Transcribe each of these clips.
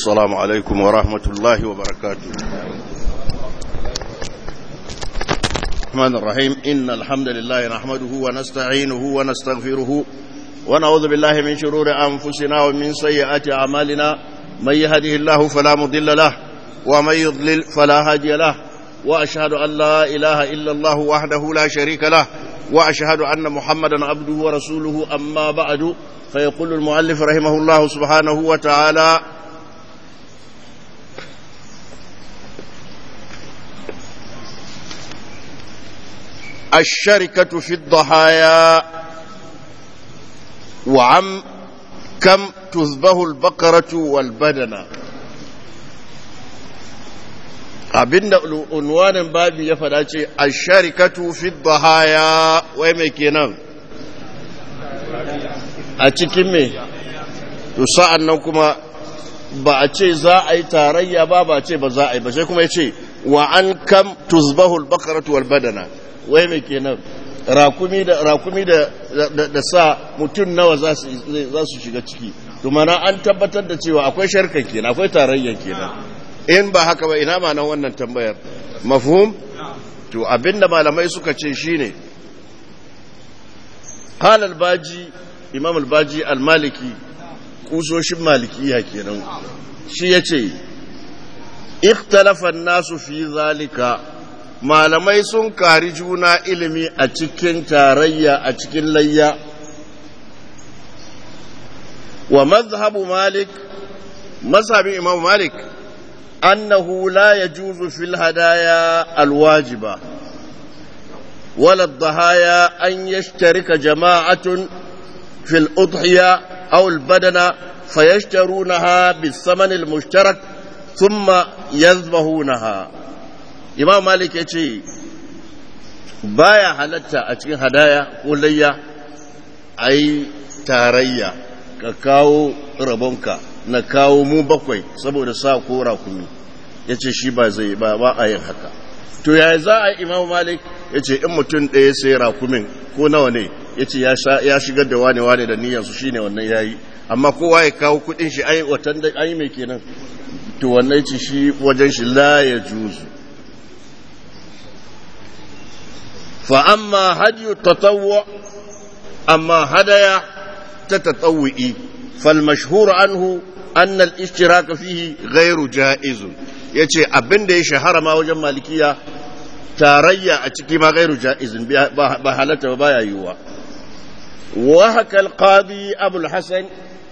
السلام عليكم ورحمة الله وبركاته الرحمن الرحيم إن الحمد لله نحمده ونستعينه ونستغفره ونعوذ بالله من شرور أنفسنا ومن سيئات أعمالنا من يهده الله فلا مضل له ومن يضلل فلا هادي له وأشهد أن لا إله إلا الله وحده لا شريك له وأشهد أن محمدا عبده ورسوله أما بعد فيقول المؤلف رحمه الله سبحانه وتعالى الشركة في الضحايا وعم كم تذبه البقرة والبدنة abinda unwanin babi ya fada ce a sharikatu fi dhahaya wai mai kenan a cikin me to sa'an nan kuma ba a ce za a yi tarayya ba ba ce ba za a yi ba sai kuma ya ce wa an kam tuzbahu al-baqaratu wal badana wai mai kenan rakumi da rakumi da da sa mutum nawa za su za su shiga ciki to mana an tabbatar da cewa akwai sharkan kenan akwai tarayyan kenan in ba haka ba ina ma nan wannan tambayar mafhum to abinda malamai suka ce shine qala al-baji imam al-baji al-maliki kusoshin malikiya kenan shi yace ikhtalafa an-nasu fi zalika malamai sun kari juna ilimi a cikin tarayya a cikin layya wa mazhabu malik mazhabin imam malik annahu la yajuzu fil hadaya alwajiba ولا الضحايا أن يشترك جماعة في الأضحية أو البدنة فيشترونها بالثمن المشترك ثم يذبحونها imam malik ya ce baya halatta a cikin hadaya ko layya a yi tarayya ka kawo rabonka na kawo mu bakwai saboda sa ko rakumi ya ce shi ba zai ba ba a yin haka to yaya za a yi imam malik ya ce in mutum ɗaya sai rakumin ko nawa ne ya ce ya shigar da wane wane da niyyarsu shine wannan ya yi amma kowa ya kawo kuɗin shi ai watan da ai mai kenan to wannan ce shi wajen shi la ya juzu فأما هدي التطوع أما هدايا تتطوئي فالمشهور عنه أن الاشتراك فيه غير جائز yace abin da ya shahara ma wajen malikiya tarayya a ciki ma gairu ja'izin ba halatta ba baya yiwuwa wa haka alqadi abul hasan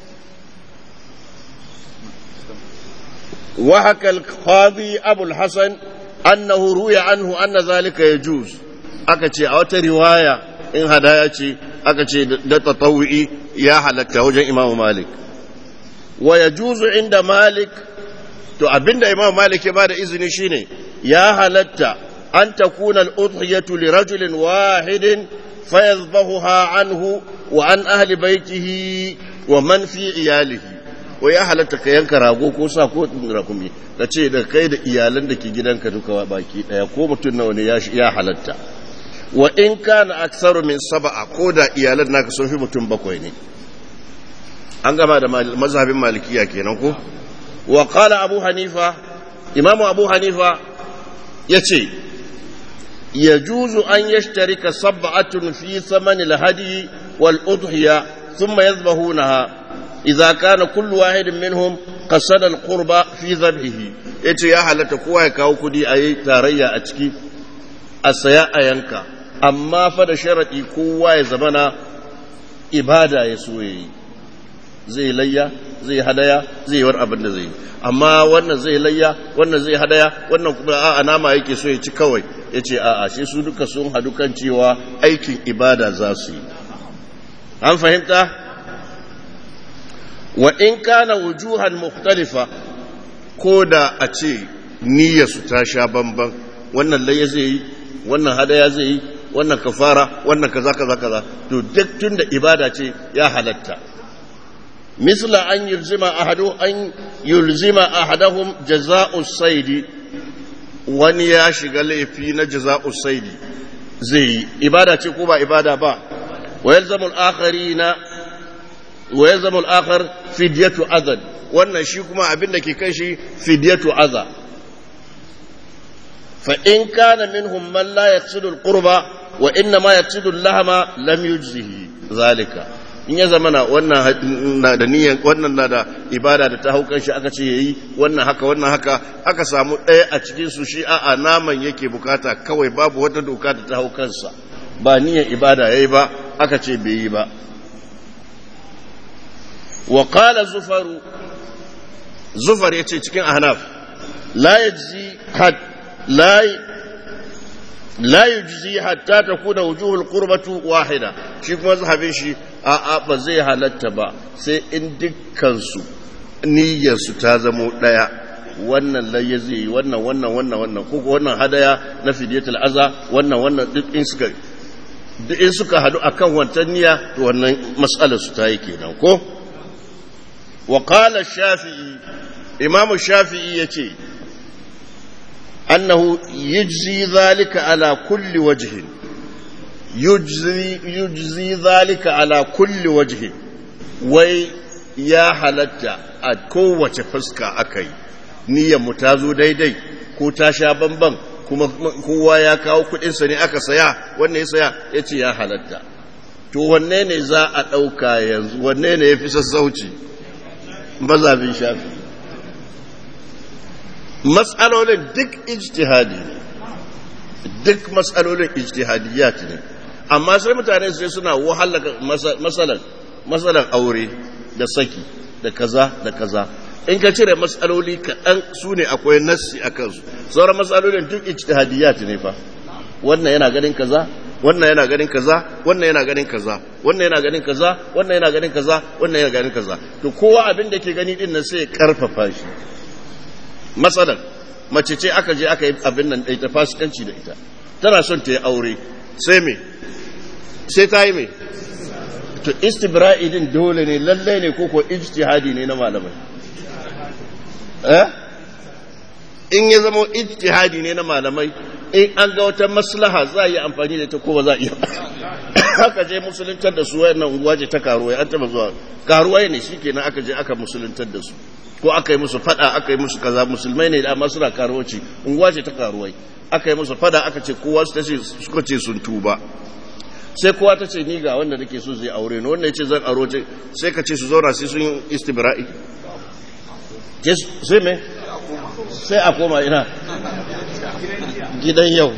wa haka alqadi abul hasan annahu ruya anhu anna zalika yajuz aka ce a wata riwaya in hadaya ce aka ce da tatawu'i ya halatta wajen imamu malik wa ya juzu inda malik to abinda imamu malik ya bada izini shine ya halatta an takuna al-udhiyatu li rajulin wahidin fayazbahuha anhu wa an ahli baitihi wa man fi iyalihi wa ya halatta ka yanka rago ko sa ko rakumi ka ce da kai da iyalan da ke gidanka duka baki daya ko mutum nawa ne ya halatta wa in kana aksaru min sab'a ko da iyalan naka sun fi mutum bakwai ne an gama da mazhabin malikiya kenan ko wa qala abu hanifa imamu abu hanifa yace yajuzu an yashtarika sab'atun fi thaman al-hadi wal udhiya thumma yadhbahunaha idza kana kullu wahidin minhum qasada al-qurba fi dhabhihi yace ya halatta kowa ya kawo kudi ayi tarayya a ciki a saya a yanka amma fa da sharaɗi kowa ya zamana ibada ya so yi zai layya zai hadaya zai yi abin da zai yi amma wannan zai layya wannan zai hadaya wannan kuma a'a nama yake so ya ci kawai ya ce a'a shi su duka sun hadu kan cewa aikin ibada za su yi an fahimta wa in kana wujuhan mukhtalifa ko da a ce niyyarsu ta sha bamban wannan layya zai yi wannan hadaya zai yi wannan kafara wannan kaza kaza kaza to duk tunda ibada ce ya halatta misla an yulzima ahadu an yulzima ahadahum jaza'u saidi wani ya shiga laifi na jaza'u saidi zai yi ibada ce ko ba ibada ba wa yalzamu al-akharina wa yalzamu al-akhar fidyatu adad wannan shi kuma abin da ke kai shi fidyatu aza fa in kana minhum man la yaqsidu al-qurba wa inna ma yaqsidu al-lahma lam yujzihi zalika in ya zamana wannan na da niyyar wannan na da ibada da ta haukan shi aka ce yayi wannan haka wannan haka aka samu ɗaya a cikin su shi a'a naman yake bukata kawai babu wata doka da ta haukansa ba niyyar ibada yayi ba aka ce bai yi ba wa qala zufaru zufar yace cikin ahnaf la yajzi had la la yujzi hatta takuna wujuhul qurbatu wahida shi kuma zahabin shi a a ba zai halatta ba sai in dukkan su niyyar su ta zamo daya wannan layya zai yi wannan wannan wannan wannan ko wannan hadaya na fidiyatul aza wannan wannan duk in suka duk in suka hadu akan wancan niyya to wannan mas'alar su ta yi kenan ko wa qala shafi'i imamu shafi'i yace أنه يجزي ذلك على كل وجه يجزي, يجزي ذلك على كل وجه وي يا حلتا أكوة فسكا أكي نية متازو داي داي ko ta sha bamban kuma kowa ya kawo kudinsa ne aka saya wanne ya saya ya ce ya halatta to wanne ne za a ɗauka yanzu wanne ne ya fi sassauci mazabin shafi matsalolin duk ijtihadi ne duk matsalolin ijtihadiyat ne amma sai mutane sai suna wahalaka masalan masalan aure da saki da kaza da kaza in ka cire matsaloli kaɗan su ne akwai nassi a kansu sauran matsalolin duk ijtihadiyat ne fa wannan yana ganin kaza wannan yana ganin kaza wannan yana ganin kaza wannan yana ganin kaza wannan yana ganin kaza wannan yana ganin kaza to kowa abin da ke gani din nan sai ya karfafa shi matsalar mace ce aka je aka yi abin nan ɗai ta fasikanci da ita tana son ta yi aure sai me sai ta yi me to istibra'i din dole ne lallai ne ko ko ijtihadi ne na malamai eh in ya zama ijtihadi ne na malamai in an ga wata maslaha za a yi amfani da ita ko ba za a iya aka je musuluntar da su wayannan unguwa ce ta karuwai an taba zuwa karuwai ne shikenan aka je aka musuluntar da su ko aka yi musu fada aka yi musu kaza musulmai ne da masu na karuwaci unguwa ce ta karuwai aka yi musu fada aka ce kowa su tace suka ce sun tuba sai kowa ta ce ni ga wanda nake so zai aure ni wanda ya ce zan aro ce sai ka ce su zauna sai sun yi istibra'i sai me sai a koma ina gidan yau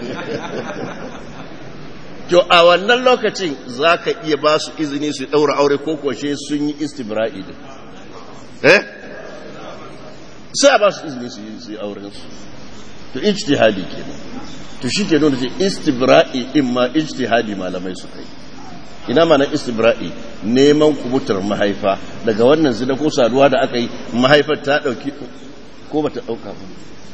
to a wannan lokacin za ka iya ba su izini su ɗaura aure ko kwashe sun yi istibra'i din eh sai a ba su izini su yi auren su to ijtihadi kenan to shi ke nuna ce istibra'i in ma ijtihadi malamai su kai ina ma na istibra'i neman kubutar mahaifa daga wannan zina ko saduwa da aka yi mahaifar ta dauki ko bata dauka ba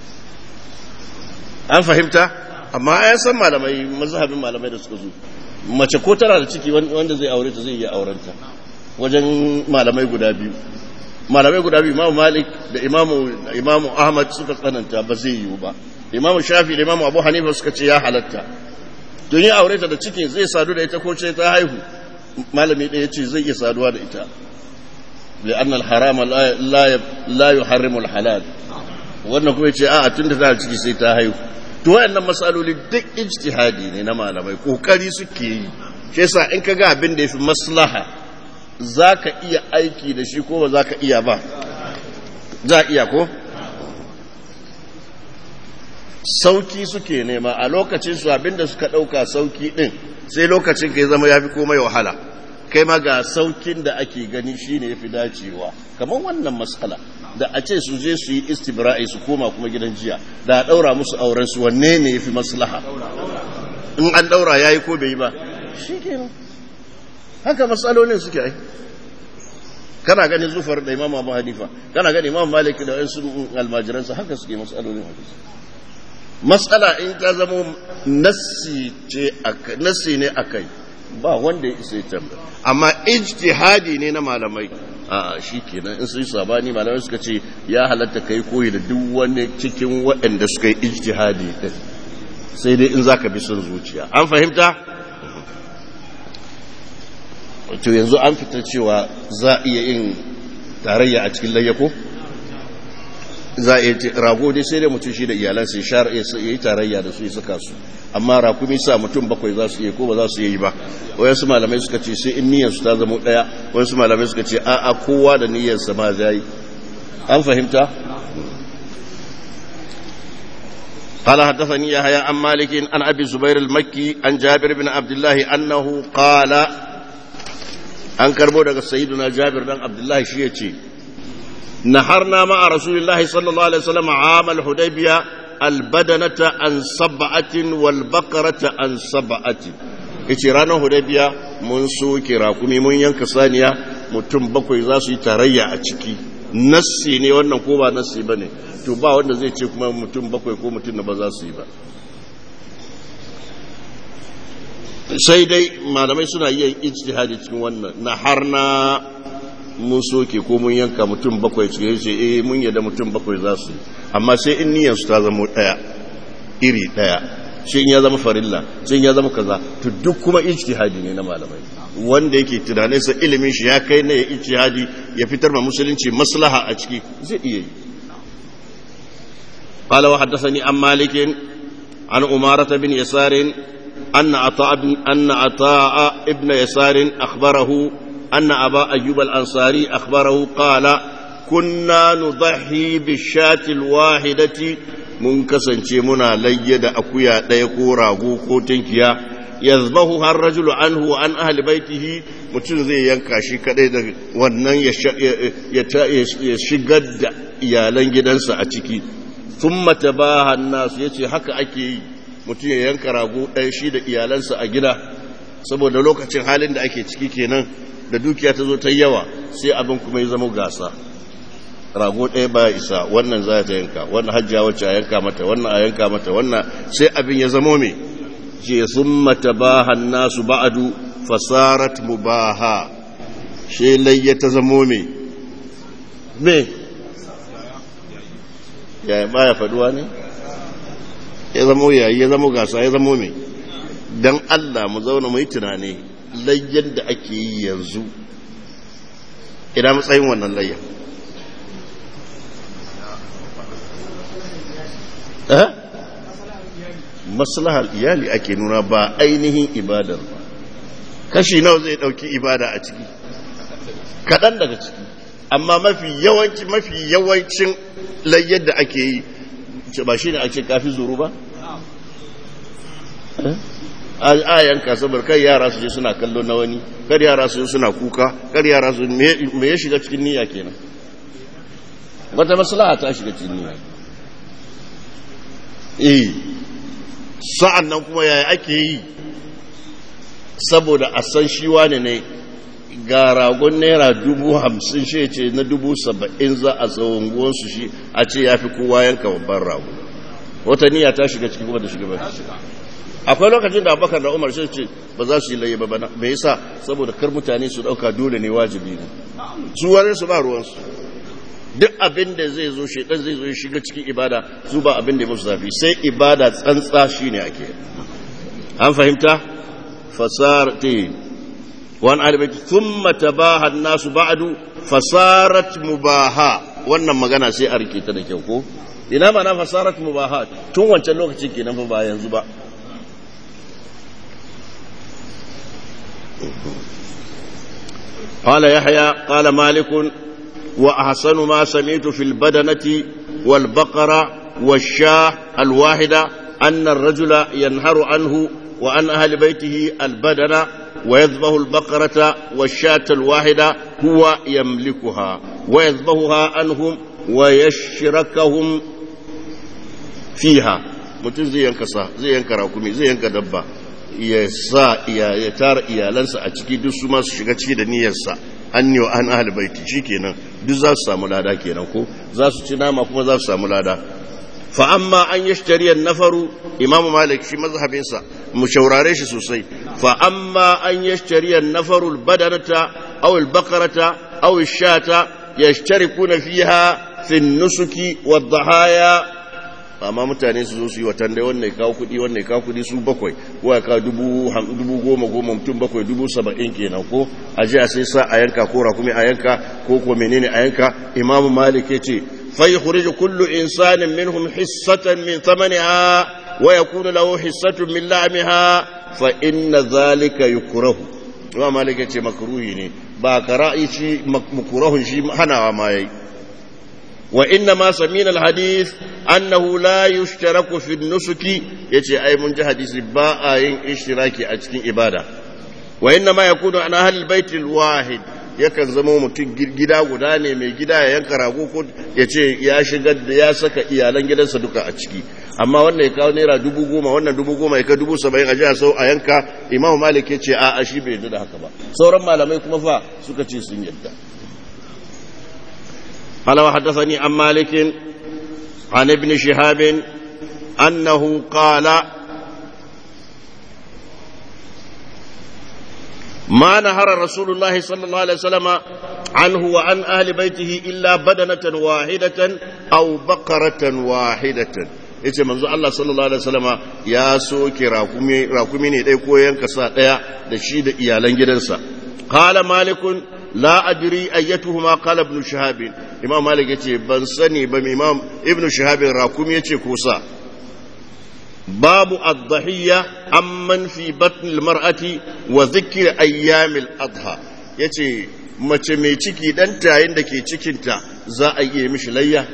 an fahimta amma an san malamai mazhabin malamai da suka zo mace ko tana da ciki wanda zai aure ta zai iya aurenta wajen malamai guda biyu malamai guda biyu imamu malik da imamu imamu ahmad suka tsananta ba zai yiwu ba imamu shafi da imamu abu hanifa suka ce ya halatta don yi aure ta da cikin zai sadu da ita ko ce ta haihu malami ɗaya ce zai iya saduwa da ita da annal harama la yuharrimu halal wannan kuma ce a tun da tana ciki sai ta haihu to wayannan masaloli duk ijtihadi ne na malamai kokari suke yi shi yasa in ka ga abin da yafi maslaha za ka iya aiki da shi ko ba za ka iya ba za iya ko sauki suke nema a lokacin su abinda suka ɗauka sauki ɗin sai lokacin ka ya zama ya fi komai wahala kai ma ga saukin da ake gani shine ya fi dacewa kamar wannan matsala da a ce su je su yi istibra'i su koma kuma gidan jiya da a ɗaura musu auren su wanne ne ya fi maslaha in an ɗaura ya yi ko bai yi ba shi kenan haka matsalolin suke ai kana ganin zufar da imam abu hanifa kana ganin imam malik da wasu almajiransa haka suke matsalolin hadisi matsala in ta zama nassi ne a kai ba wanda ya isa ya amma ijtihadi ne na malamai a shi kenan in sun sabani malamai suka ce ya halatta kai koyi da duk wani cikin waɗanda suka yi ijtihadi din sai dai in zaka bi son zuciya an fahimta to yanzu an fita cewa za a iya yin tarayya a cikin layya ko za a yi rago dai sai dai mutum shi da iyalansa ya shar ya yi tarayya da su ya saka su amma rakumi sa mutum bakwai za su yi ko ba za su yi ba wayansu malamai suka ce sai in niyyarsu ta zama daya wayansu malamai suka ce a'a kowa da niyyarsa ma zai an fahimta قال حدثني يحيى عن مالك عن ابي الزبير المكي عن جابر بن عبد الله انه قال an karbo daga sayyiduna jabir dan abdullahi shi yace naharna ma rasulillahi sallallahu alaihi wasallam amal hudaybiya albadanata an sab'atin wal baqarata an sab'atin yace ranar hudaybiya mun soke rakumi mun yanka saniya mutum bakwai za su yi tarayya a ciki nassi ne wannan ko ba nassi bane to ba wanda zai ce kuma mutum bakwai ko mutum da ba za su yi ba sai dai malamai suna yin ijtihadi cikin wannan na har na mun soke ko mun yanka mutum bakwai cikin ce eh mun yadda mutum bakwai za su amma sai in niyyar su ta zama daya iri daya shi in ya zama farilla sai in ya zama kaza to duk kuma ijtihadi ne na malamai wanda yake tunanin sa ilimin shi ya kai ne ya ijtihadi ya fitar ma musulunci maslaha a ciki zai iya yi قال وحدثني عن مالك عن أمارة بن يسار أن عطاء أن عطاء ابن يسار أخبره أن أبا أيوب الأنصاري أخبره قال كنا نضحي بالشاة الواحدة منكسن منا ليد أكويا ديكو راغو كوتنكيا يذبحها الرجل عنه وعن أهل بيته mutum zai yanka shi kadai da wannan ya shigar da iyalan gidansa a ciki sun mata ba nasu ya ce haka ake yi mutum ya yanka rago ɗaya shi da iyalansa a gida saboda lokacin halin da ake ciki kenan da dukiya ta zo ta yawa sai abin kuma ya zama gasa rago ɗaya ba isa wannan za ta yanka wannan hajjiya wacce a yanka mata wannan a yanka mata wannan sai abin ya zamo me ce sun mata ba nasu ba'adu fasarat mubaha shi layya ta zamo me me ya baya faduwa ne ya zamo yayi ya zamo gasa ya zamo me dan Allah mu zauna mu yi tunani layyan da ake yi yanzu ina matsayin wannan layyan eh maslahar iyali ake nuna ba ainihin ibadar ba kashi nawa zai dauki ibada a ciki kaɗan daga ciki amma mafi yawanci mafi yawancin layyar da ake yi ba shi ne a ce kafi zuru ba? a yanka saboda kai yara su je suna kallo na wani kar yara su suna kuka kar yara su me ya shiga cikin niyya kenan wata maslaha ta shiga cikin niyya eh sa'an nan kuma yaya ake yi saboda a san shi wane ne ga ragon naira dubu hamsin shi ce na dubu saba'in za a tsawon shi a ce ya fi kowa yanka babban rago wata niyya ta shiga ciki kuma da shiga ba akwai lokacin da abubakar da umar shi ce ba za su yi laye ba bana me yasa saboda kar mutane su dauka dole ne wajibi ne su wani su ba ruwansu duk abin da zai zo shaidan zai zo ya shiga cikin ibada su ba abin da ya musu zafi sai ibada tsantsa shine ake an fahimta fasar te wani alibaiti thumma tabaha nasu ba'du fasarat mubaha wannan magana sai a rike ta da kyau ko ina ma na fasarat mubaha tun wancan lokacin kenan fa ba yanzu ba قال يحيى قال مالك وأحسن ما سمعت في البدنة والبقرة والشاه الواحدة أن الرجل ينهر عنه وعن أهل بيته البدنة ويذبح البقرة والشاة الواحدة هو يملكها ويذبحها عنهم ويشركهم فيها mutum zai yanka sa zai yanka rakumi zai yanka dabba ya sa ya tara iyalansa a ciki duk su masu shiga ciki da niyyarsa an yi wa an ahal baiti shi kenan duk za su samu lada kenan ko za su ci nama kuma za su samu lada fa amma an yi shari'ar nafaru imamu malik shi mazhabinsa mu shaurare shi sosai fa amma an yi shari'ar nafaru badanata aw albakarata aw shata yashtarikuna fiha fi nusuki wad dhahaya amma mutane su zo su yi watan dai wannan ya kawo kuɗi wannan ya kawo kuɗi su bakwai ko ya kawo dubu goma goma mutum bakwai dubu saba'in kenan ko a ji a sai sa a yanka ko rakumi a yanka ko ko menene a yanka imamu malik ya ce fa yukhrij kullu insanin minhum hissatan min thamaniha wa yakunu lahu hissatun min la'miha fa inna zalika yukrahu imam malik ya ce makruhi ne ba kara'i shi makrahun shi hanawa ma yayi وإنما سمينا الحديث أنه لا يشترك في النسك يتي أي من حديث باء اشتراكي أجتين إبادة وإنما يكون عن أهل البيت الواحد yakan zama mutum gida guda ne mai gida ya yanka rago ko ya ce ya shigar da ya saka iyalan gidansa duka a ciki amma wannan ya kawo naira dubu goma wannan dubu goma ya ka dubu saba'in a jiya sau a yanka imamu malik ya ce a shi bai da haka ba sauran malamai kuma fa suka ce sun yadda قال وحدثني عن مالك عن ابن شهاب أنه قال ما نهر رسول الله صلى الله عليه وسلم عنه وعن أهل بيته إلا بدنة واحدة أو بقرة واحدة yace manzo Allah sallallahu alaihi wasallama ya soke rakumi rakumi ne dai ko yanka sa daya da shi da iyalan gidansa qala malikun la adri ayyatuhuma qala ibn shahab imam malik yace ban sani ba imam ibn shahab rakumi yace ko sa babu ad-dhahiyya amman fi batn al-mar'ati wa dhikr ayyam al-adha yace mace mai ciki dan tayin da ke cikinta za a yi mishi layya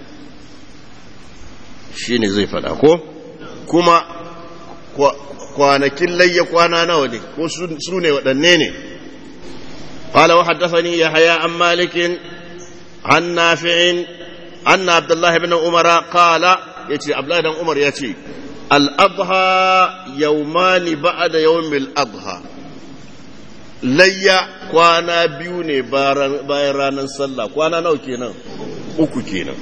shine zai fada ko kuma kwanakin layya kwana nawa ne ko su ne waɗanne ne قال وحدثني يحيى عن مالك عن نافع أن عبد الله بن عمر قال يتي عبد الله بن عمر يتي الأضحى يومان بعد يوم الأضحى layya kwana biyu ne bayan ranar sallah kwana nawa kenan uku kenan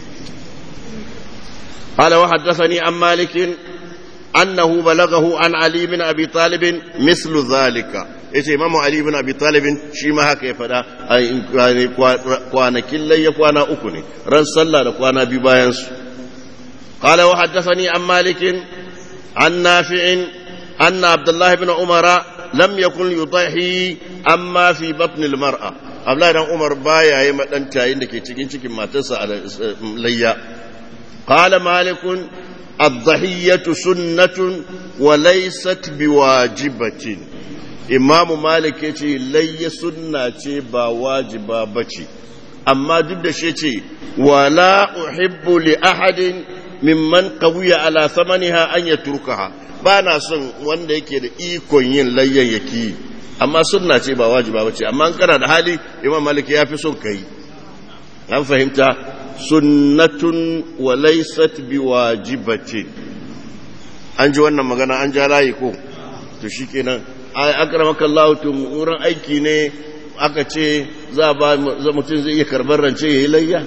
قال وحدثني عن مالك أنه بلغه عن علي بن أبي طالب مثل ذلك yace imamu ali ibn abi talib shi ma haka ya fada kwanakin layya kwana uku ne ran sallah da kwana biyu bayan su qala wa haddathani an malik an nafi'in anna abdullah ibn umara lam yakun yudahi amma fi batn al mar'a abdullah dan umar baya yi madan tayin da ke cikin cikin matarsa a layya qala malik الضحية سنة وليست بواجبة imamu malik ya ce layya sunna ce ba wajiba ba ce amma duk da shi ce wala uhibbu li ahadin mimman qawiya ala samaniha an yatrukaha ba na son wanda yake da ikon yin layyan yaki amma sunna ce ba wajiba ba ce amma kana da hali imam malik ya fi son kai an fahimta sunnatun wa laysat biwajibatin an ji wannan magana an ja layi ko to shikenan akramaka Allah to wurin aiki ne aka ce za ba mutum zai iya karbar rance yayi layya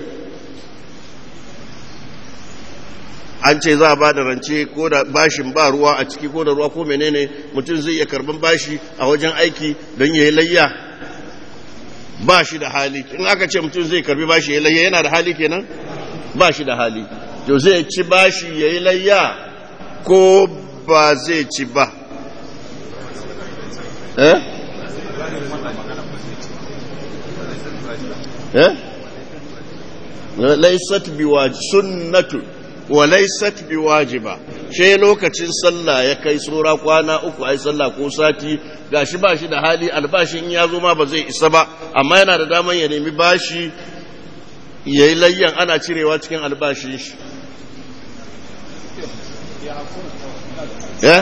an ce za ba da rance ko da bashin ba ruwa a ciki ko da ruwa ko menene mutum zai iya karban bashi a wajen aiki don yayi layya ba shi da hali in aka ce mutum zai karbi bashi yayi layya yana da hali kenan ba shi da hali to zai ci bashi yayi layya ko ba zai ci ba eh eh laysat biwajib sunnatu wa laysat biwajiba she lokacin sallah ya kai tsora kwana uku ai sallah ko sati gashi ba shi da hali albashin in ya zo ma ba zai isa ba amma yana da daman ya nemi bashi yayi layyan ana cirewa cikin albashin shi eh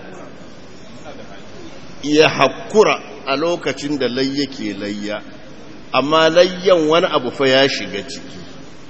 ya hakura a lokacin da layya ke layya amma layyan wani abu fa ya shiga ciki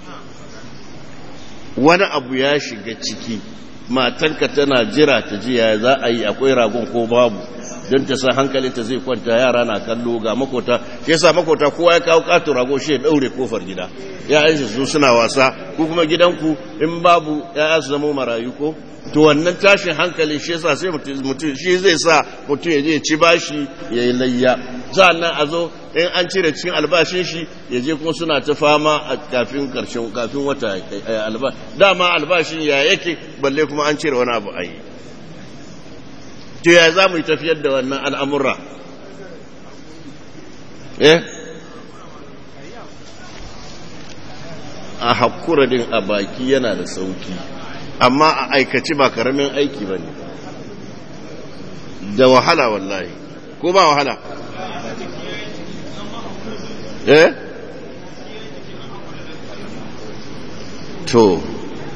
wani abu ya shiga ciki matanka tana jira ta ji ya za a yi akwai ragon ko babu don ta sa hankalinta zai kwanta yara na kallo ga makota shi yasa makota kowa ya kawo katon rago shi ya daure kofar gida ya su suna wasa ko kuma gidanku in babu ya su zama marayu ko to wannan tashin hankali shi yasa sai mutum shi zai sa mutum ya je ci bashi ya yi layya nan a zo in an cire cikin albashin shi ya je kuma suna ta fama a kafin karshen kafin wata albashi dama albashin ya yake balle kuma an cire wani abu a yi to ya za mu yi tafiyar da wannan al'amura eh a hakura din a baki yana da sauki amma a aikaci ba karamin aiki ba ne da wahala wallahi ko ba wahala eh to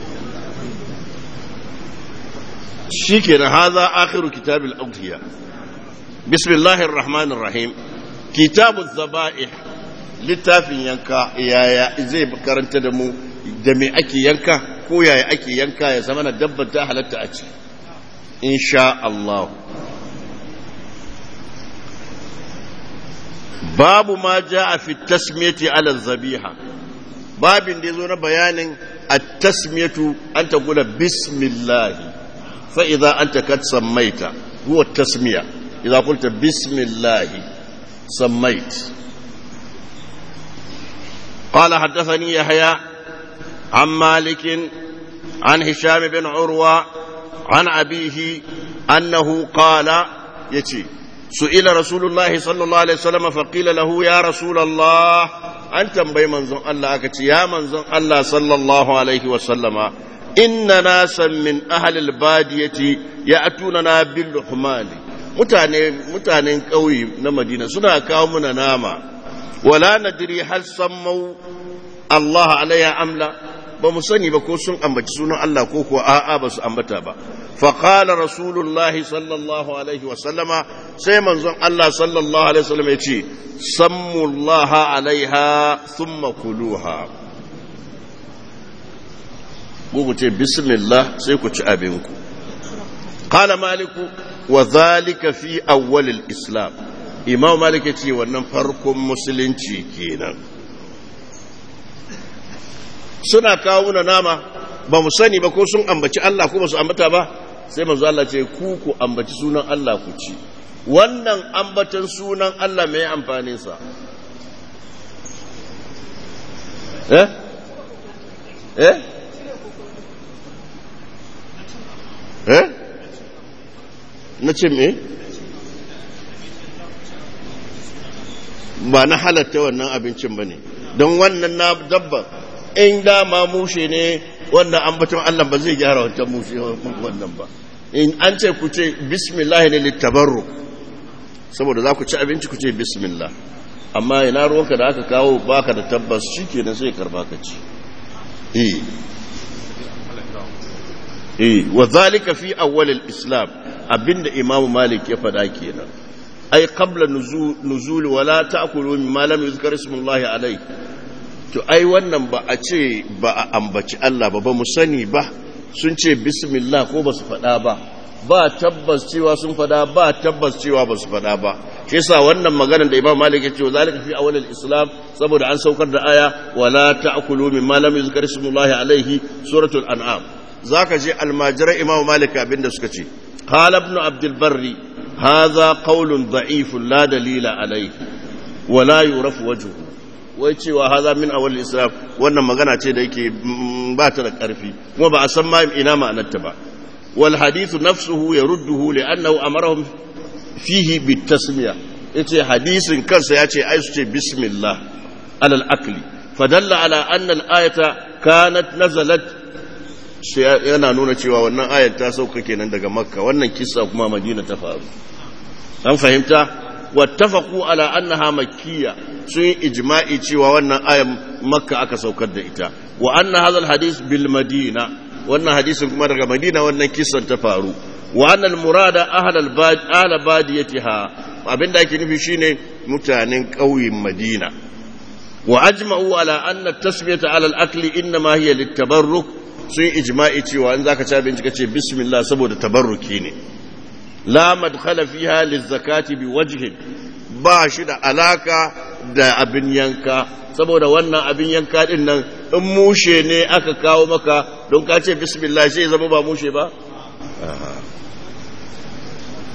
shi ke na haza akhiru kitabil aukiya bismillahir rahmanir rahim kitabun zaba'ih littafin yanka yaya zai karanta da mu da me ake yanka ko yaya ake yanka ya zama na dabbar ta halatta a ci insha Allah babu ma ja a fi tasmiyati ala zabiha babin da ya zo na bayanin a tasmiyatu an ta gula bismillahi fa'iza an ta kat sammaita huwa tasmiya idza qulta bismillahi sammait قال حدثني يحيى عن مالك عن هشام بن عروة عن أبيه أنه قال يتي سئل رسول الله صلى الله عليه وسلم فقيل له يا رسول الله أنت بي منزون الله أكتي يا منزون الله صلى الله عليه وسلم إن ناسا من أهل البادية يأتوننا باللحمان mutanen ƙauye na madina suna kawo muna nama wala nadiri hal sammau Allah alayya amla ba mu sani ba ko sun ambaci sunan Allah ko kuwa a'a ba su ambata ba fa qala rasulullahi sallallahu alaihi wa sallama sai manzon Allah sallallahu alaihi wa sallam ya ce sammu Allah alaiha thumma kuluha ku ce bismillah sai ku ci abinku qala maliku wa zalika fi awwal al-islam imam malik ya ce wannan farkon musulunci kenan suna kawo na nama ba mu sani ba ko sun ambaci Allah ko ba su ambata ba sai manzo Allah ce ku ku ambaci sunan Allah ku ci wannan ambatan sunan Allah mai amfanin sa eh eh eh na ce me ba na halatta wannan abincin ba ne don wannan na dabba in dama mushe ne wannan ambaton Allah ba zai gyara wancan mushe wannan ba in an ce ku ce bismillah ne littabarru saboda za ku ci abinci ku ce bismillah amma ina ruwanka da aka kawo baka da tabbas shi kenan sai karba ka ci eh eh wa zalika fi awwal al-islam abinda imamu malik ya faɗa kenan ai qabla nuzul wala ta'kulu mimma lam yuzkar ismullahi alayhi to ai wannan ba a ce ba a ambaci Allah ba ba mu sani ba sun ce bismillah ko ba su faɗa ba ba tabbas cewa sun faɗa ba tabbas cewa ba su faɗa ba shi yasa wannan maganar da Imam Malik ya ce zalika fi awwal al-islam saboda an saukar da aya wala ta'kulu mimma lam yuzkar ismullahi alayhi suratul an'am zaka je almajirai Imam Malik abinda suka ce qala ibn abdul barri hadha qawlun da'ifun la dalila alayhi wala yurafu wajhuhu wai cewa haza min awal islam wannan magana ce da yake ba ta da ƙarfi kuma ba a san ma ina ma'anarta ba wal hadithu nafsuhu yarudduhu li'annahu amarahum fihi bitasmiya yace hadisin kansa yace ai su ce bismillah alal akli fadalla ala anna al-ayata kanat nazalat yana nuna cewa wannan ayat ta sauka kenan daga makka wannan kissa kuma madina ta faru an fahimta واتفقوا على أنها مكية سن إجماعي تشوى وأن آية مكة أكا سوكر إتا وأن هذا الحديث بالمدينة وأن حديث كما رغم مدينة وأن كيسا تفارو وأن المراد أهل, الباد أهل باديتها abin da ake nufi shine mutanen ƙauyen Madina wa ajma'u ala anna tasmiyata ala al-akli inma hiya lit-tabarruk sun ijma'i cewa in zaka ci abinci kace bismillah saboda tabarruki ne la madkhala fiha lizakati biwajhin ba shi da alaka da abin yanka saboda wannan abin yanka din nan in mushe ne aka kawo maka don ka ce bismillah sai zama ba mushe ba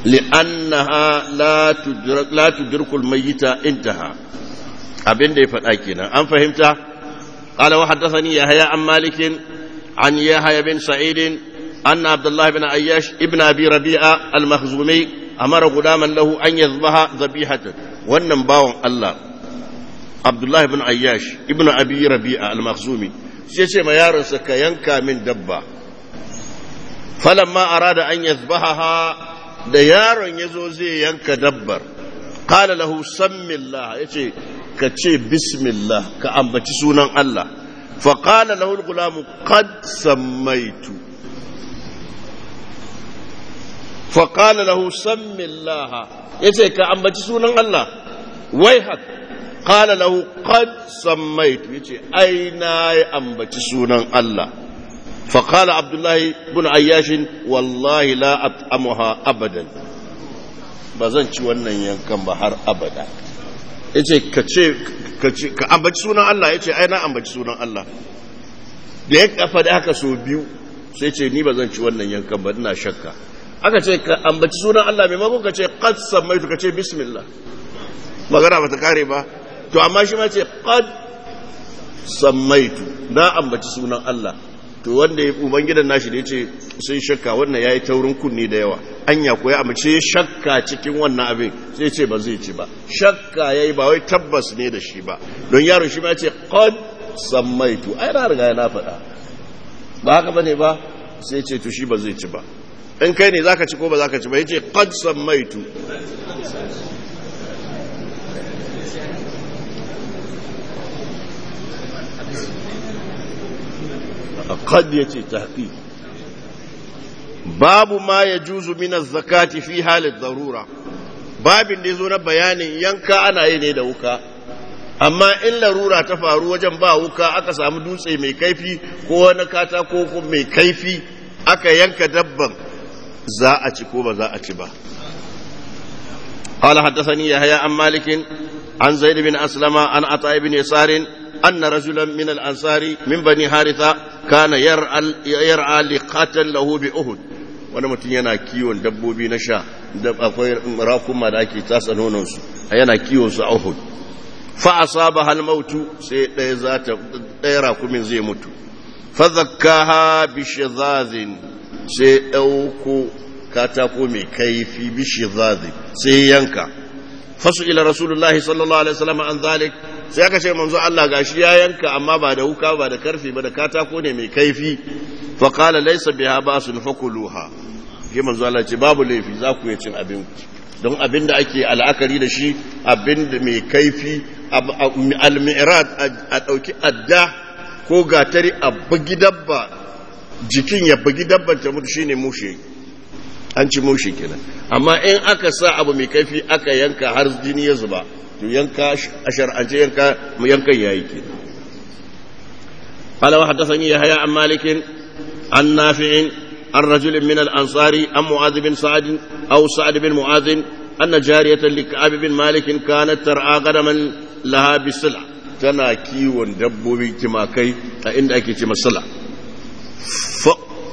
li'annaha la tudrak la tudrikul mayyita intaha abin da ya faɗa kenan an fahimta qala wa haddathani yahya an malik an yahya bin sa'id anna abdullah ibn ayyash ibn abi rabi'a al-makhzumi amara gudaman lahu an yazbaha dhabihatan wannan bawon Allah abdullah ibn ayyash ibn abi rabi'a al-makhzumi sai ce ma yaronsa ka yanka min dabba falamma arada an yazbaha da yaron yazo zai yanka dabbar qala lahu sammillah yace ka ce bismillah ka ambaci sunan Allah fa qala lahu al-gulamu qad sammaitu fa qala lahu sammillah yace ka ambaci sunan Allah wai haka قال له قد سميت يجي أين أنبت سونا الله فقال عبد الله بن عياش والله لا أطعمها أبدا بزن wannan yankan ba har abada yace ka ce ka ambaci sunan Allah yace ai na ambaci sunan Allah da ya kafa da haka so biyu sai ce ni ba zan ci wannan yankan ba ina shakka aka ce ka ambaci sunan Allah maimakon ka ce qad samaitu ka ce bismillah magana ba ta kare ba to amma shi ma ce qad sammaitu na ambaci sunan Allah to wanda ya ubangidan nashi da yace sai shakka wannan yayi taurin kunni da yawa anya ko ya amince shakka cikin wannan abin sai ce ba zai ci ba shakka yayi ba wai tabbas ne da shi ba don yaron shi ma ce qad sammaitu ai na riga na faɗa ba haka bane ba sai ce to shi ba zai ci ba in kai ne zaka ci ko ba zaka ci ba yace qad sammaitu قد يتي تحقيق باب ما يجوز من الزكاة في حال الضرورة babin da ya zo na bayanin yanka ana yi ne da wuka amma in larura ta faru wajen ba wuka aka samu dutse mai kaifi ko wani katako ko mai kaifi aka yanka dabban za a ci ko ba za a ci ba قال حدثني يحيى عن مالك عن زيد بن أسلم عن عطاء بن يسار أن رجلا من الأنصار من بني حارثة كان يرعى يرعى لقاتل له بأهد wani mutum yana kiwon dabbobi na sha da akwai rakuma da ake tasa nononsu yana kiwon su a Uhud fa asaba hal mautu sai ɗaya za ta ɗaya rakumin zai mutu fa zakkaha bi shizazin sai ɗauko katako mai kaifi bi shizazin sai yanka fasu ila rasulullahi sallallahu alaihi wasallam an zalik sai aka ce manzo Allah gashi ya yanka amma ba da wuka ba da karfe ba da katako ne mai kaifi fa qala laysa biha basun fakuluha ke manzo Allah ce babu laifi za ku yi cin abin don abin da ake al'akari da shi abin da mai kaifi al-mi'rad a dauki adda ko gatari a bugi dabba jikin ya bugi dabban ta mutu shine mushe an ci mushe kenan amma in aka sa abu mai kaifi aka yanka har jini ya zuba to yanka a shar'ance yanka mu yankan yayi ke قال وحدثني يحيى عن مالك عن نافع عن رجل من الأنصار عن معاذ بن سعد أو سعد بن معاذ أن جارية لكعب بن مالك كانت ترعى غنما لها بسلع تنا كيون دبوبي تماكي عند أكي تمسلع ف...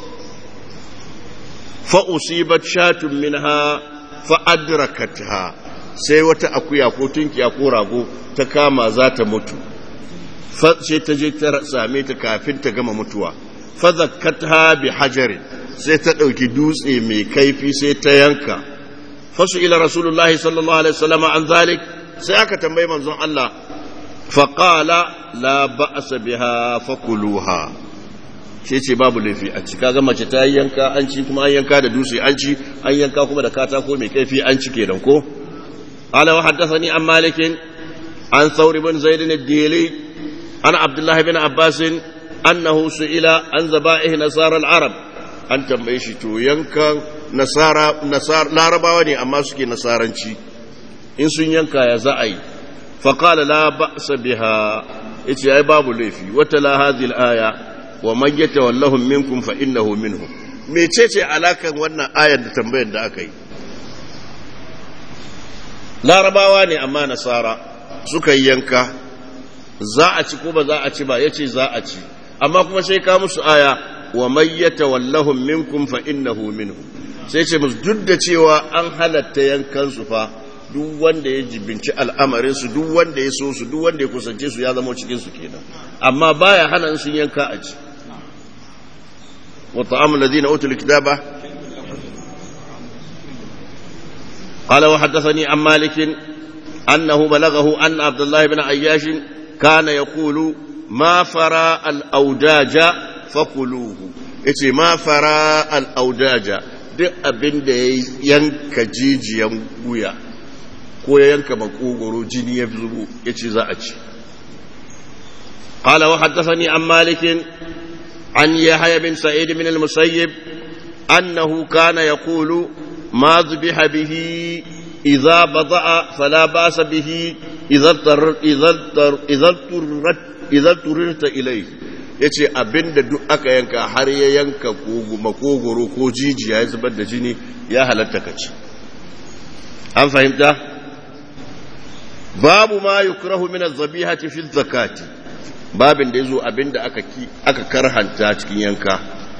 فأصيبت شاة منها فأدركتها sai wata akuya ko tunkiya ko rago ta kama za ta mutu sai ta je ta same ta kafin ta gama mutuwa fazakatha bi hajarin sai ta ɗauki dutse mai kaifi sai ta yanka fasu ila rasulullahi sallallahu alaihi wasallam an zalik sai aka tambayi manzon Allah faqala la ba'sa biha fakuluha shi ce babu laifi a ci kaga mace ta yanka an ci kuma an yanka da dutse an ci an yanka kuma da katako mai kaifi an ci kenan ko قال وحدثني عن مالك عن ثور بن زيد الديلي عن عبد الله بن عباس أنه سئل عن ذبائح نصارى العرب أن تنبيشي تو ينكا نصارى نصار لا رباوني أما سكي نصارنشي إن سن ينكا يا زعي فقال لا بأس بها إتي أي باب ليفي وتلا هذه الآية ومن يتولهم منكم فإنه منهم mecece alakan wannan ayar da tambayar da aka yi larabawa ne amma nasara suka yi yanka za a ci ko ba za a ci ba ya ce za a ci amma kuma sai ka musu aya wa mayyata wallahum minkum fa innahu minhu sai ce musu duk da cewa an halatta yankan su fa duk wanda ya jibinci al'amarin su duk wanda ya so su duk wanda ya kusance su ya zama cikin su kenan amma baya hana sun yanka a ci wa ta'amul ladina utul kitaba قال وحدثني عن مالك أنه بلغه أن عبد الله بن عياش كان يقول ما فرى الأوداج فكلوه إتي ما فرى الأوداج duk abin da ya yanka jijiyan wuya ko ya yanka makogoro jini ya zubo ya ce za a ci قال وحدثني عن مالك عن يحيى بن سعيد بن المسيب أنه كان يقول ما ذبح به إذا بضع فلا بأس به إذا اضطر إذا اضطر إذا اضطرت إذا اضطررت إليه yace abin da duk aka yanka har ya yanka makogoro ko jijiya ya zubar da jini ya halatta ka ci an fahimta babu ma yukrahu min az-zabihati fi zakati babin da yazo abin da aka aka karhanta cikin yanka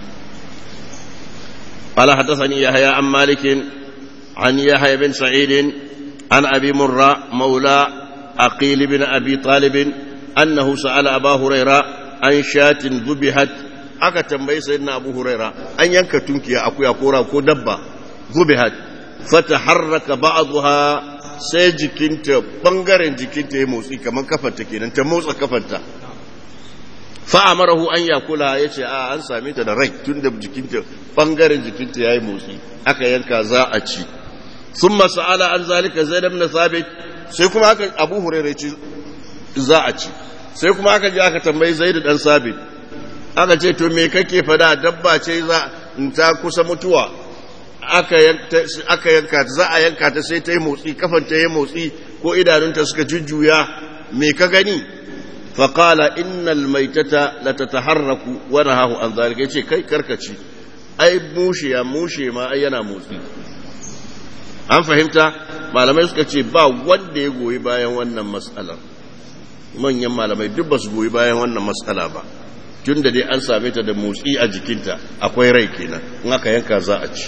قال حدثني يحيى عن مالك عن يحيى بن سعيد عن أبي مرة مولى عقيل بن أبي طالب أنه سأل أبا هريرة عن شاة ذبحت aka tambayi sayyidina Abu Huraira an yanka tunkiya akuya kora ko dabba zubihat fataharraka ba'dha sai jikinta bangaren jikinta ya motsi kamar kafarta kenan ta motsa kafarta fa'amarahu an yakula ya ce a an same ta da rai tun da jikinta ɓangaren jikinta ya yi motsi aka yanka za a ci sun masa'ala an zalika zai damna sabit sai kuma aka abu hurairai ci za a ci sai kuma aka ji aka tambayi zai da ɗan sabit aka ce to me kake fada dabba ce za ta kusa mutuwa aka yanka ta za a yanka ta sai ta yi motsi kafanta ya yi motsi ko idanunta suka jujjuya me ka gani فقال إن الميتة لتتحرك ونهاه عن ذلك يقول كي كركتي أي موشي يا موشي ما أينا موسي an fahimta malamai suka ce ba wanda ya goyi bayan wannan matsalar manyan malamai duk ba su goyi bayan wannan matsala ba tun da dai an same ta da motsi a jikinta akwai rai kenan in aka yanka za a ci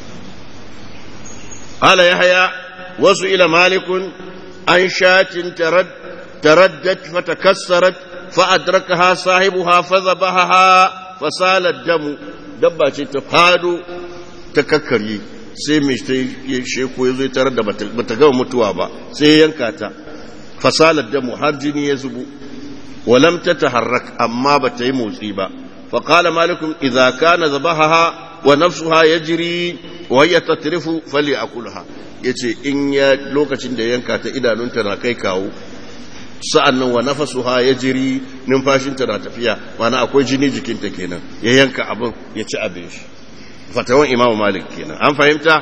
ala yahya wasu ila malikun an shatin tarad تردت فتكسرت فأدركها صاحبها فذبحها فسال الدم دبا ce ta fado ta kakkarye sai mai ta sheko ya zo tarar da bata gama mutuwa ba sai yanka ta fasalar damu har jini ya zubo walam ta taharrak amma bata yi motsi ba فقال مالك إذا كان ذبحها ونفسها يجري وهي تترف فليأكلها yace in ya lokacin da yanka ta idanunta na kai kawo sa'an nan wa nafasuha ya jiri numfashinta na tafiya mana akwai jini jikinta kenan ya yanka abin ya ci abin shi fatawan imamu malik kenan an fahimta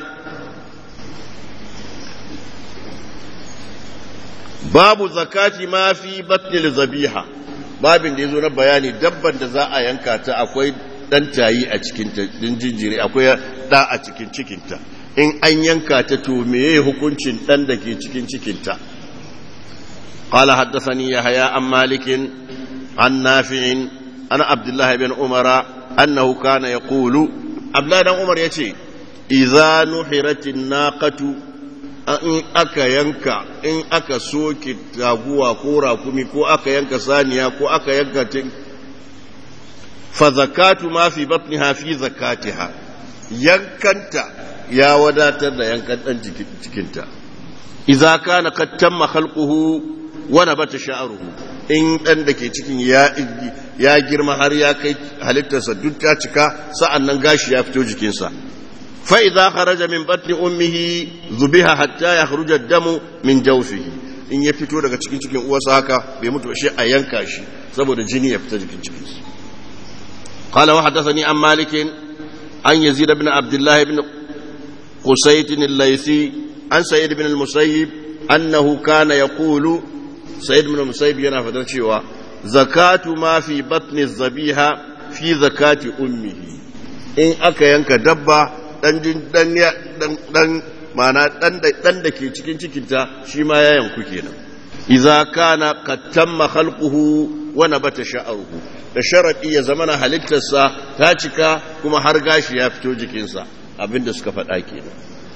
babu zakati ma fi batnil zabiha babin da ya zo na bayani dabban da za a yanka ta akwai dan tayi a cikinta din jinjiri akwai da a cikin cikinta in an yanka ta to meye hukuncin dan da ke cikin cikinta قال حدثني يحيى عن مالك عن نافع عن عبد الله بن عمر أنه كان يقول عبد الله بن عمر يتي إذا نحرت الناقة in aka yanka in aka soke taguwa ko rakumi ko aka yanka saniya ko aka yanka tin fa zakatu ma fi batniha fi zakatiha yankanta ya wadatar da yankan dan cikinta idza kana qad tamma khalquhu wa nabata sha'ruhu in dan da ke cikin ya ya girma har ya kai halittarsa duk ta cika sa'annan gashi ya fito jikinsa فإذا خرج من بطن أمه ذبح حتى يخرج الدم من جوفه in ya fito daga cikin cikin uwarsa haka bai mutu shi a yanka shi saboda jini ya fita jikin cikin shi qala wa hadathani an malik an yazid ibn abdullah ibn qusayt al-laythi an sayyid ibn al-musayyib annahu kana yaqulu sayyid ibn al-musayyib yana fadar cewa zakatu ma fi batni az-zabiha fi zakati ummihi in aka yanka dabba dan dan dan mana dan dan da ke cikin cikinta shi ma ya yanku kenan idza kana qad tamma khalquhu wa nabata sha'ruhu da sharadi ya zamana halittarsa ta cika kuma har gashi ya fito jikinsa abinda suka faɗa kenan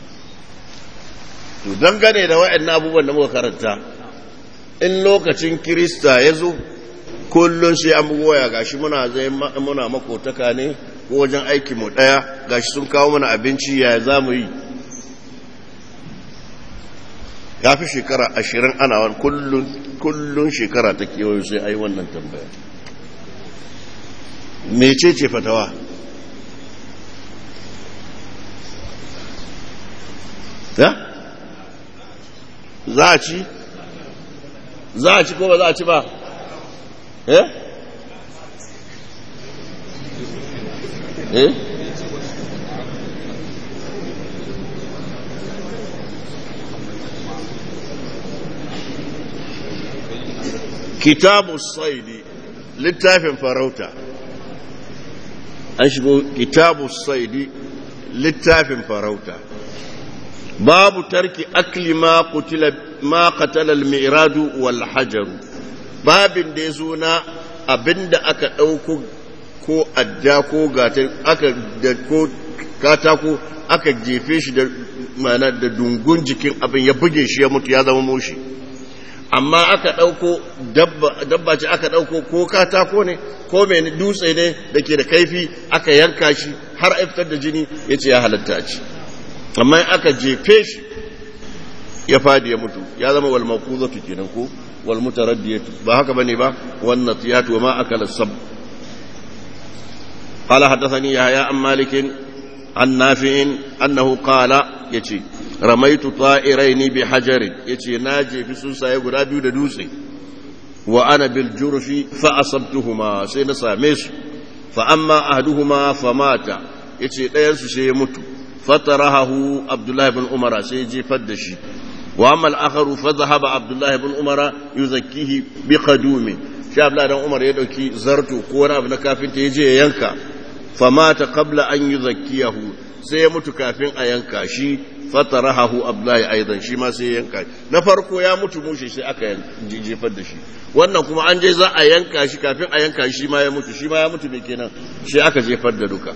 to dangane da waɗannan abubuwan da muka karanta in lokacin kirista ya zo kullum sai an bugu waya gashi muna zai muna makotaka ne ko wajen aiki mu ɗaya gashi sun kawo mana abinci ya za mu yi ya fi shekara ashirin ana wani kullum shekara ta kewayo sai ai wannan tambaya mece ce fatawa ya za a ci za a ci ko ba za a ci ba eh eh kitabu saidi littafin farauta an shigo kitabu saidi littafin farauta babu tarki akli ma qutila ma qatala al-mi'radu wal hajaru babin da yazo na abinda aka dauko ko adda ko gata aka da ko katako aka jefe shi da mana da dungun jikin abin ya buge shi ya mutu ya zama moshi amma aka ɗauko dabba ce aka ɗauko ko katako ne ko mai dutse ne da ke da kaifi aka yanka shi har a fitar da jini ya ce ya halatta ci amma aka jefe shi ya fadi ya mutu ya zama wal maquzatu kenan ko wal mutaraddiyatu ba haka bane ba wan natiyatu wa ma akala sab قال حدثني يحيى عن مالك عن نافع أنه قال يتي رميت طائرين بحجر يتي ناجي في سنسا يقول أبي دوسي وأنا بالجرف فأصبتهما سين ساميس فأما أحدهما فمات يتي لا ينسو سيموت فترهه عبد الله بن عمر سيجي فدشي وأما الآخر فذهب عبد الله بن عمر يزكيه بقدوم شاب لا عمر يدوكي زرتو كونا ابن كافين تيجي ينكا famata qabla an yuzakkiyahu sai ya mutu kafin a yanka shi fatarahu abdullahi aidan shi ma sai ya yanka na farko ya mutu mushe sai aka jefar da shi wannan kuma an je za a yanka shi kafin a yanka shi ma ya mutu shi ma ya mutu ne kenan shi aka jefar da duka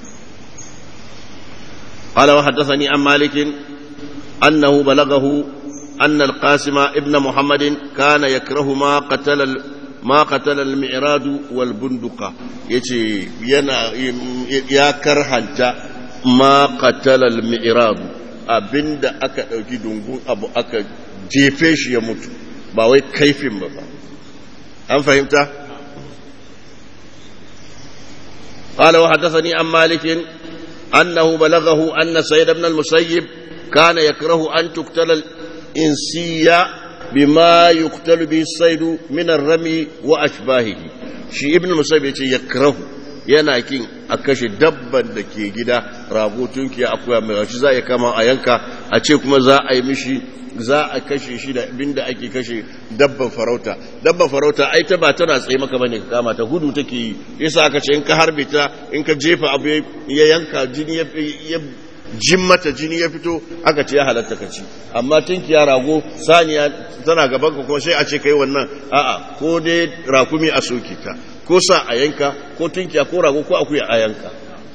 قال وحدثني عن مالك أنه بلغه أن القاسم ابن محمد كان يكره ما قتل ما قتل المعراض والبندقة يتي ينا يا كرهنتا ما قتل المعراض abinda aka ɗauki dungun abu aka jefe shi ya mutu ba wai kaifin ba ba an fahimta قال وحدثني عن مالك أنه بلغه أن سيد بن المسيب كان يكره أن تقتل الإنسية بما يقتل به الصيد من الرمي وأشباهه شي ابن المسيب يكره yana kin a kashe dabban da ke gida rago tunki akuya mai shi za a kama a yanka a ce kuma za a yi mishi za a kashe shi da abin da ake kashe dabban farauta dabban farauta ai ta ba tana tsaye maka bane ka kama ta gudu take yi yasa aka ce in ka harbe ta in ka jefa abu ya yanka jini ya jin mata jini ya fito aka ce ya halatta ka ci amma tunki ya rago saniya tana gaban ka kuma sai a ce kai wannan a'a ko dai rakumi a soke ta ko sa a yanka ko tunkiya ko rago ko akuya a yanka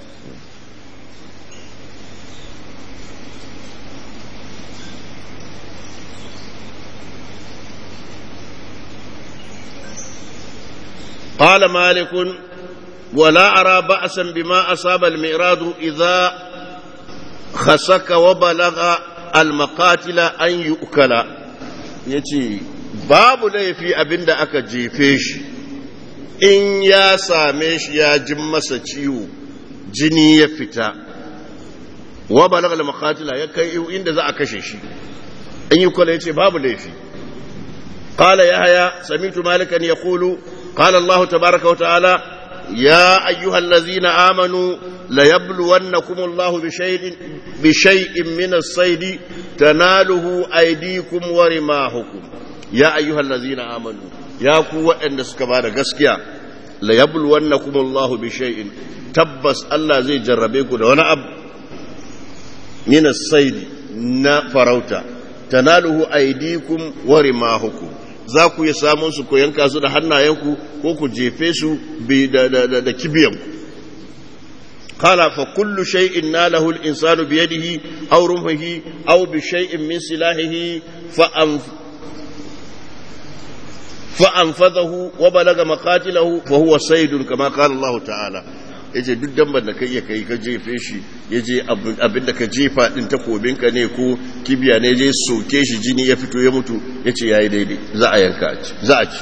قال مالك ولا أرى بأسا بما أصاب المئراد إذا خسك وبلغ المقاتل أن يؤكل يتي باب ليفي أبند أكا جيفيش in ya same shi ya jin masa ciwo jini ya fita wa balagha al-maqatila ya kai inda za a kashe shi in yi kula yace babu laifi qala yahya sami'tu malikan yaqulu qala Allah tabaaraka wa ta'ala ya ayyuhallazina amanu la yabluwannakum Allah bi shay'in bi shay'in min as-sayd tanaluhu aydikum wa rimahukum ya ayyuhallazina amanu ya ku waɗanda suka ba da gaskiya la yabul wannakum Allahu bi shay'in tabbas Allah zai jarrabe ku da wani abu min as-sayd na farauta tanaluhu aydikum wa rimahukum za ku yi samun su ko yanka su da hannayenku ko ku jefe su bi da da da, da kibiyan قال فكل شيء ناله الإنسان بيده أو رمحه أو بشيء من سلاحه فأنف فأنفذه وبلغ مقاتله فهو صيد كما قال الله تعالى yace duk damban da ka iya kai ka jefe shi ya je abin da ka jefa din takobinka ne ko kibiya ne je soke shi jini ya fito ya mutu ya ce ya yi daidai za a yanka za a ci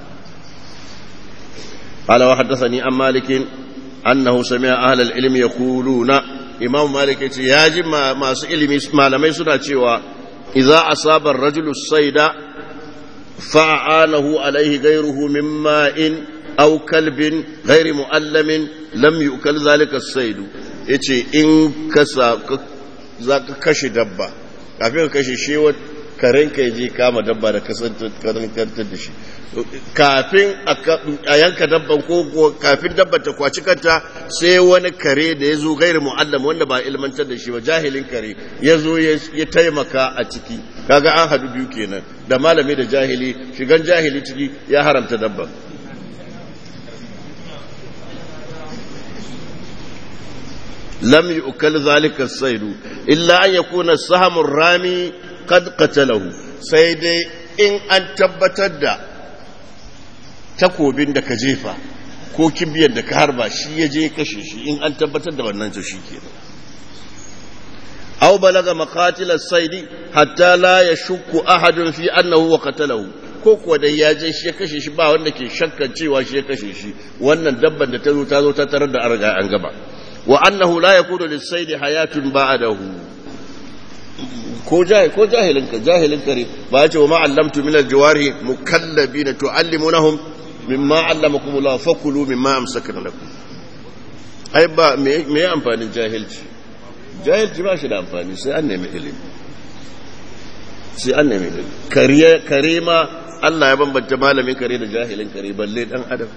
ala wa haddasani an malikin annahu sami'a ahlal ilmi yaquluna imam malik yace ya ji masu ilimi malamai suna cewa idza asaba ar-rajulu sayda fa'anahu alayhi ghayruhu min ma'in aw kalbin ghayri mu'allamin lam yu'kal zalika as-sayd yace in ka za ka kashe dabba kafin ka kashe shi karen ka je kama dabba da kasantar da shi kafin a yanka dabban ko kafin dabban ta kwaci kanta sai wani kare da ya zo gairu mu'allam wanda ba ilmantar da shi ba jahilin kare ya zo ya taimaka a ciki kaga an hadu biyu kenan da malami da jahili shigan jahili ciki ya haramta dabban lam yu'kal zalika as-saydu illa an yakuna as-sahmu rami qad qatalahu sai dai in an tabbatar da takobin da ka jefa ko kibiyar da ka harba shi ya je kashe shi in an tabbatar da wannan to shi ke aw balaga maqatil as-sayd hatta la yashukku ahadun fi annahu wa qatalahu ko kuwa dai ya je shi ya kashe shi ba wanda ke shakkan cewa shi ya kashe shi wannan dabban da ta zo ta zo ta tarar da an riga an gaba wa annahu la yakunu lis-sayd hayatun ba'dahu ko jahil ko jahilin ka jahilin kare ba ya ce wa ma'allamtu min al-jawari mukallabina tu'allimunahum mimma allamakum Allah fakulu mimma amsakna lakum ai ba me me amfanin jahilci jahilci ba shi da amfani sai an nemi ilimi sai an nemi ilimi kare kare ma Allah ya bambanta malamin kare da jahilin kare balle dan adam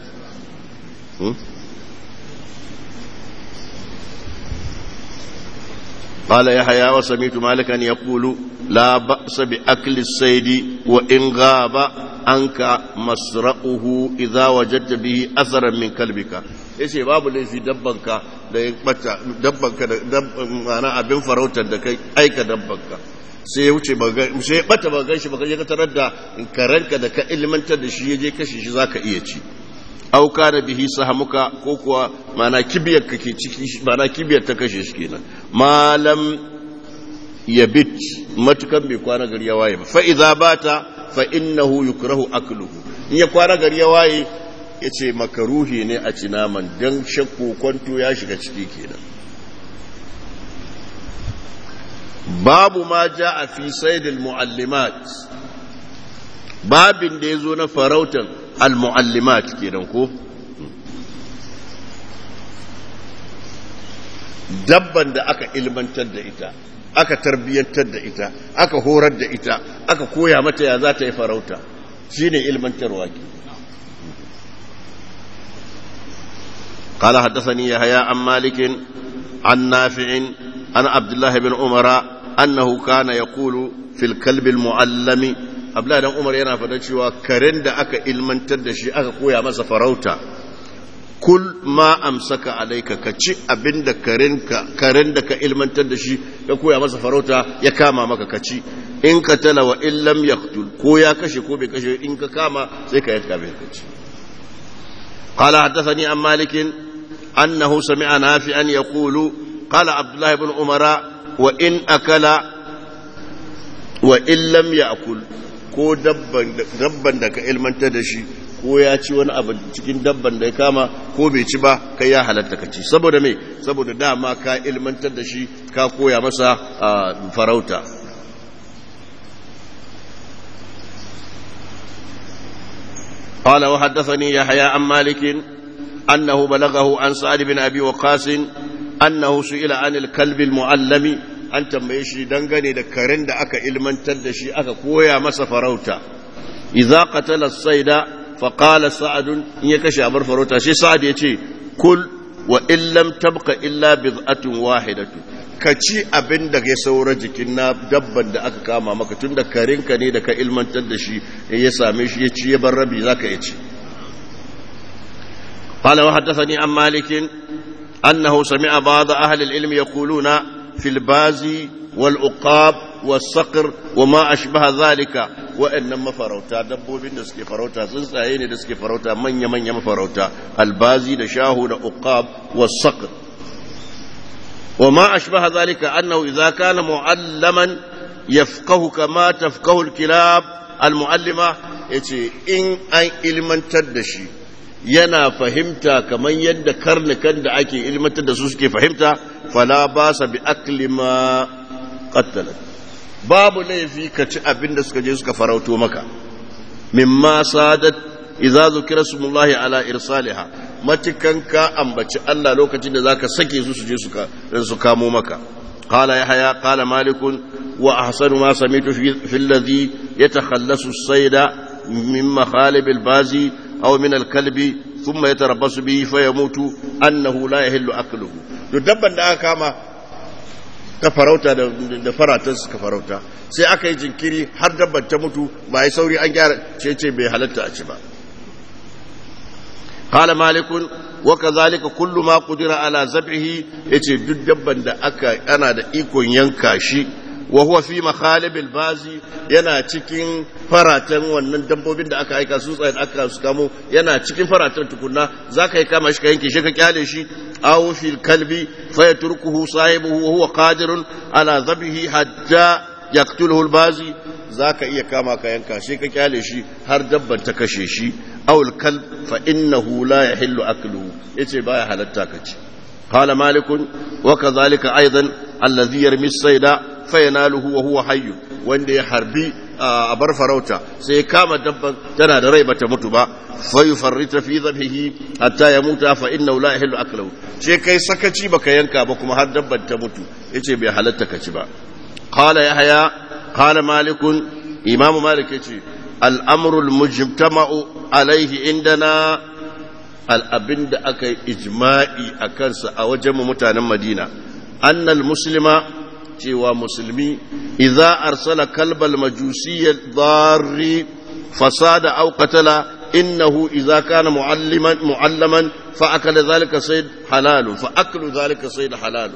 قال يحيى وسمعت مالكا يقول لا بأس بأكل الصيد وإن غاب عنك مسرقه إذا وجدت به أثرا من كلبك yace babu laifi dabbanka da ya bata dabbanka da ma'ana abin farautar da kai aika dabbanka sai ya wuce sai ya bata ba ganshi ba ka tarar da karanka da ka ilmantar da shi ya je kashe shi zaka iya ci auka da bihi sahamuka ko kuwa mana kibiyar ka ke ciki mana kibiyar ta kashe shi kenan malam ya bit matukan bai kwana gari ya waye ba fa idza bata fa innahu yukrahu akluhu in ya kwana gari ya waye yace makaruhi ne a ci naman dan shakku kwanto ya shiga ciki kenan babu ma jaa fi saydil muallimat babin da yazo na farautan al-mu'allimat kenan ko dabban da aka ilmantar da ita aka tarbiyyantar da ita aka horar da ita aka koya mata ya za ta yi farauta shine ilmantarwa ke قال حدثني يحيى عن مالك عن نافع عن عبد الله بن عمر أنه كان يقول في الكلب المعلم abdullahi dan umar yana faɗa cewa karen da aka ilmantar da shi aka koya masa farauta kul ma amsaka alaika ka ci abin da karen da ka ilmantar da shi ya koya masa farauta ya kama maka ka ci in ka tala wa in lam yaqtul ko ya kashe ko bai kashe in ka kama sai ka yanka bai kaci قال حدثني عن مالك أنه سمع نافعا يقول قال عبد الله بن عمر وإن أكل وإن لم يأكل ko dabban da ka ilmantar da shi ko ya ci wani abu cikin dabban da ya kama ko bai ci ba kai ya halatta ka ci saboda me saboda dama ka ilmantar da shi ka koya masa farauta قال وحدثني يحيى عن مالك أنه بلغه عن سعد بن أبي وقاص أنه سئل عن الكلب المعلم an tambaye shi dangane da karen da aka ilmantar da shi aka koya masa farauta idza qatala as-sayda fa qala sa'd in ya kashe abar farauta shi sa'ad ya ce kul wa in lam tabqa illa bid'atun wahidatu ka ci abin da ya saura jikin na dabban da aka kama maka tun da karinka ne da ka ilmantar da shi ya same shi ya ci ya bar rabi zaka ya ci قال وحدثني عن مالك أنه سمع بعض أهل العلم يقولون في البازي والعقاب والصقر وما أشبه ذلك وإنما فروتا دبو بين دسكي فروتا سنسايين دسكي فروتا من يمن يم فروتا البازي دشاهو دعقاب والصقر وما أشبه ذلك أنه إذا كان معلما يفقه كما تفقه الكلاب المعلمة يتي إن أي علما تدشي yana fahimta kamar yadda karnukan da ake ilmantar da su suke fahimta fala ba sa bi aklima qattala babu laifi ka ci abin da suka je suka farauto maka mimma sadat idza zukira smullahi ala irsaliha matikan ka ambaci Allah lokacin da zaka sake su su je suka su kamo maka قال يحيى قال مالك وأحسن ما سمعت في الذي يتخلص الصيد من مخالب البازي أو من الكلب ثم يتربص به فيموت أنه لا يهل أكله دبا da aka kama ta farauta da faratan suka farauta sai aka yi jinkiri har dabban ta mutu ba yi sauri an gyara ce ce bai halatta a ci ba قال مالك وكذلك كل ما قدر على ذبحه yace duk dabban da aka ana da ikon yanka shi wa huwa fi makhalibil bazi yana cikin faratan wannan dabbobin da aka aika su tsayin aka su kamo yana cikin faratan tukunna zaka yi kama shi ka yanke shi ka kyale shi aw fil kalbi fa yatrukuhu sahibuhu wa huwa qadirun ala dhabhi hatta yaqtuluhu al bazi zaka iya kama ka yanka shi ka kyale shi har dabban ta kashe shi aw al kalb fa innahu la yahillu akluhu yace baya halatta ka ci قال مالك وكذلك أيضا الذي يرمي الصيد فيناله وهو حي wanda ya harbi a bar farauta sai kama dabban tana da rai bata mutu ba fa yufarrita fi dhabhihi hatta yamuta fa innahu la yahillu aklahu sai kai sakaci baka yanka ba kuma har dabban ta mutu yace bai halatta ka ci ba qala yahya qala malik imam malik yace al-amru al-mujtama'u alayhi indana al'abin da aka yi ijma'i a kansa a wajen mutanen madina annal muslima cewa musulmi idza arsala kalbal majusiyyar darri fasada au qatala innahu idza kana mualliman muallaman fa akala zalika sayd halalu fa aklu zalika sayd halalu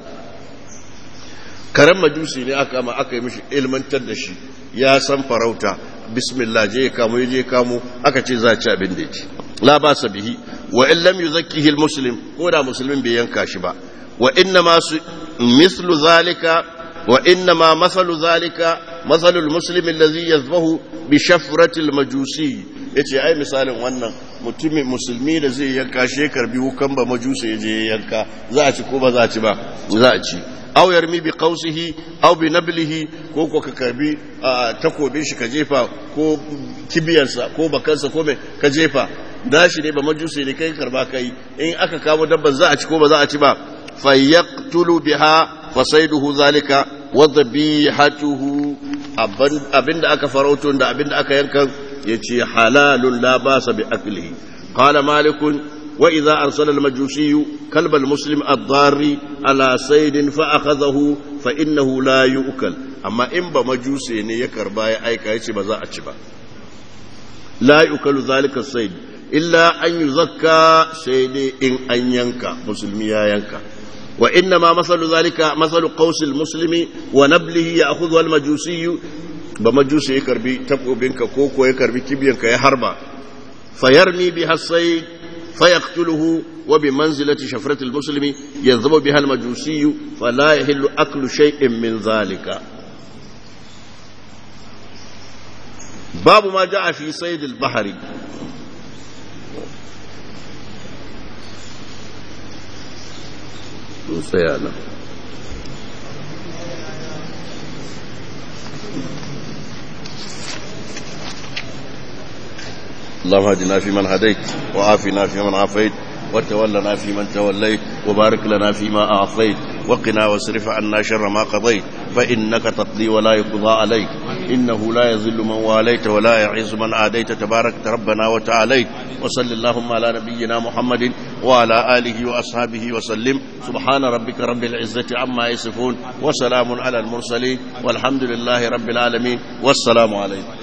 karen majusi ne aka ma aka yi mishi ilmantar da shi ya san farauta bismillah je kamo je kamo aka ce za ci abin da ya ci la ba sa bihi wa in lam yuzakkihi almuslim ko da musulmin bai yanka shi ba wa inna ma mislu zalika wa inna ma masalu zalika masalu almuslim alladhi yazbahu bi shafrati almajusi yace ai misalin wannan mutumin musulmi da zai yanka shi karbi wukan ba majusi ya je yanka za a ci ko ba za a ci ba za a ci aw yarmi bi qausihi aw bi nablihi ko ko ka karbi takobin shi ka jefa ko kibiyarsa ko bakansa ko mai ka jefa dashi ne ba majusi ne kai karba kai in aka kawo dabban za a ci ko ba za a ci ba fayaqtulu biha fasaiduhu zalika wa dhabihatuhu abinda aka farauto da abinda aka yanka yace halalun la basa bi aklihi qala malikun وإذا أرسل المجوسي كلب المسلم الضار على صيد فأخذه فإنه لا يؤكل أما إن بمجوسي يكر باي أي كايسي بزاء أتشبا لا يؤكل ذلك الصيد إلا أن يزكى سيد إن أن ينكى مسلمي ينكى وإنما مثل ذلك مثل قوس المسلم ونبله يأخذها المجوسي بمجوسي يكربي تبقى بينك كوكو يكربي كبينك يا حربا فيرمي بها الصيد فيقتله وبمنزلة شفرة المسلم يذهب بها المجوسي فلا يحل أكل شيء من ذلك باب ما جاء في صيد البحر سيانا اللهم اهدنا فيمن هديت وعافنا فيمن عافيت وتولنا فيمن توليت وبارك لنا فيما أعطيت وقنا واصرف عنا شر ما قضيت فإنك تقضي ولا يقضى عليك إنه لا يذل من واليت ولا يعز من عاديت تبارك ربنا وتعاليت وصل اللهم على نبينا محمد وعلى آله وأصحابه وسلم سبحان ربك رب العزة عما يصفون وسلام على المرسلين والحمد لله رب العالمين والسلام عليكم